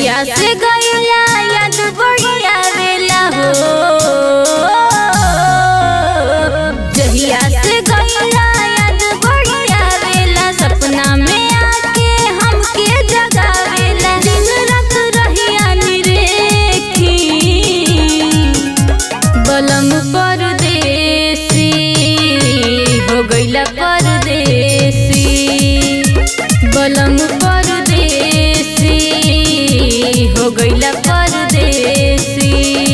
जहिया से गईला याद बढ़िया वेला हो जहिया से गईला याद बढ़िया वेला सपना में आके हमके जगावेला दिन रात रहिया निरेखी बलम परदेसी हो गईला परदेसी बलम परदेसी हो गईला परदेसी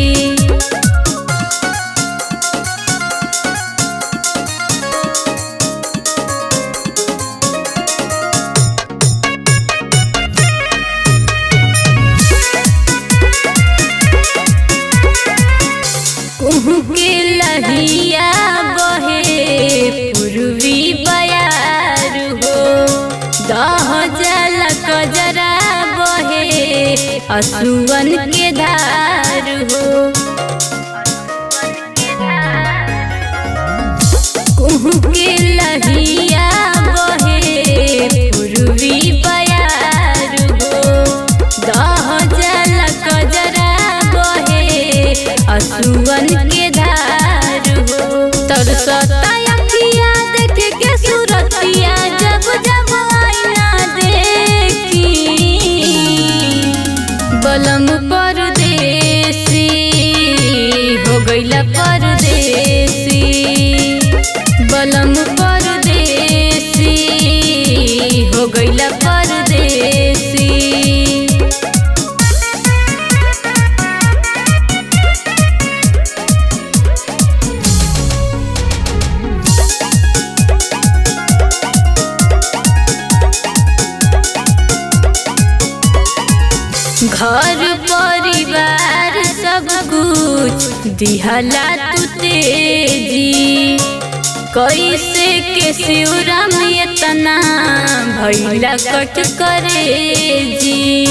कुहू के लहिया बहे पूर्वी बयार हो दह जल कजरा बहे असुवन के धार हो कुहू के लहिया बहे पूर्वी बयार हो दह जल कजरा बहे असुवन के धार हो तरसता अखिया देख के सुरतिया जब जब आईना देखी बलम परदेसी हो गईला परदेसी बलम परदेसी हो गईला परदेसी घर परिवार सब कुछ दिहला तू तेजी कैसे के शिवरा में इतना भैला कट करे जी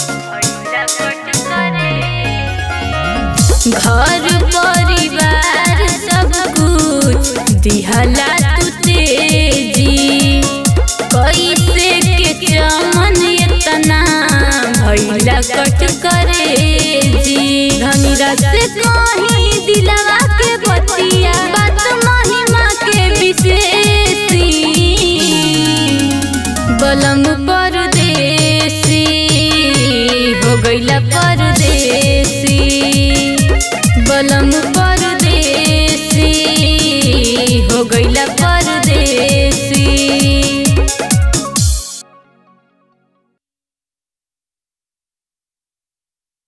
घर परिवार सब कुछ दिहला तू तेजी कैसे के चमन इतना भैला कट करे जी धनीरा से कहीं दिलवा के बतिया बात महिमा के विशेषी बलम परदेसी हो गईला परदेसी बलम परदेसी हो गईला पर